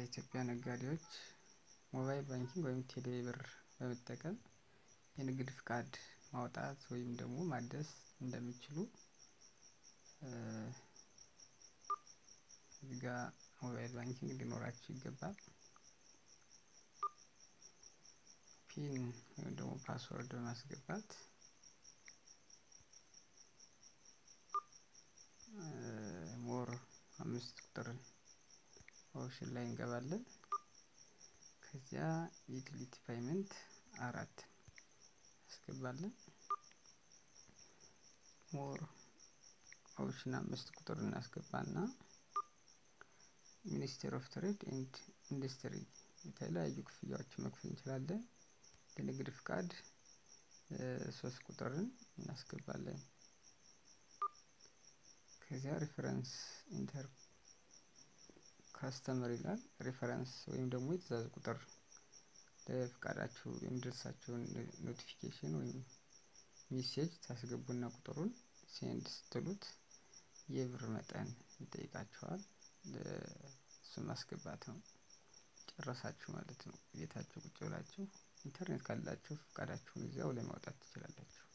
የኢትዮጵያ ነጋዴዎች ሞባይል ባንኪንግ ወይም ቴሌ ብር በመጠቀም የንግድ ፍቃድ ማውጣት ወይም ደግሞ ማደስ እንደሚችሉ እዚህ ጋ ሞባይል ባንኪንግ ሊኖራችሁ ይገባል። ፒን ወይም ደግሞ ፓስወርድ በማስገባት ሞር አምስት ቁጥር ኦፕሽን ላይ እንገባለን። ከዚያ ዩቲሊቲ ፔይመንት አራት እናስገባለን። ሞር ኦፕሽን አምስት ቁጥር እናስገባና ሚኒስቴር ኦፍ ትሬድ ኤንድ ኢንዱስትሪ የተለያዩ ክፍያዎችን መክፈል እንችላለን። የንግድ ፍቃድ ሶስት ቁጥርን እናስገባለን። ከዚያ ሪፈረንስ ኢንተር ካስተመር ይላል። ሪፈረንስ ወይም ደግሞ የትእዛዝ ቁጥር ለፍቃዳችሁ የሚደርሳችሁን ኖቲፊኬሽን ወይም ሜሴጅ ታስገቡና ቁጥሩን ሴንድ ስትሉት የብር መጠን ይጠይቃችኋል። እሱን ማስገባት ነው። ጨረሳችሁ ማለት ነው። ቤታችሁ ቁጭ ብላችሁ ኢንተርኔት ካላችሁ ፍቃዳችሁን እዚያው ላይ ማውጣት ትችላላችሁ።